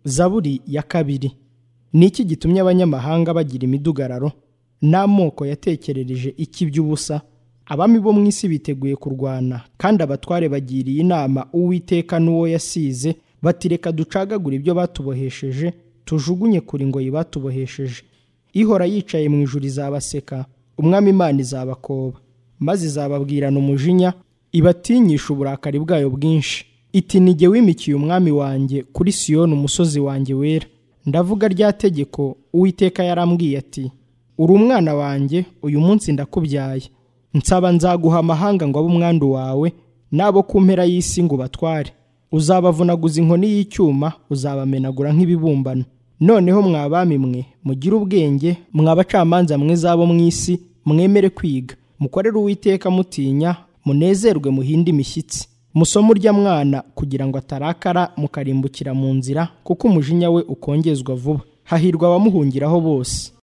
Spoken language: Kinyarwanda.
zaburi ya kabiri ni iki gitumye abanyamahanga bagira imidugararo n'amoko yatekerereje iki by'ubusa abami bo mu isi biteguye kurwana kandi abatware bagiriye inama uwiteka n'uwo yasize bati reka ducagagure ibyo batubohesheje tujugunye kure ingoyi batubohesheje ihora yicaye mu ijuru izabaseka umwami imana izabakoba maze izababwirana umujinya ibatinyisha uburakari bwayo bwinshi iti nige wimikiye umwami wanjye kuri siyoni umusozi wanjye wera ndavuga rya tegeko uwiteka yarambwiye ati uri umwana wanjye uyu munsi ndakubyaye nsaba nzaguha amahanga ngo abe umwandu wawe n'abo ku mpera y'isi ngo ubatware uzabavunaguza inkoni y'icyuma uzabamenagura nk'ibibumbano noneho mwabami mwe mugire ubwenge mwabacamanza mwe zabo mu isi mwemere kwiga mukorere uwiteka mutinya munezerwe muhinde imishyitsi musome urya mwana kugira ngo atarakara mukarimbukira mu nzira kuko umujinya we ukongezwa vuba hahirwa abamuhungiraho bose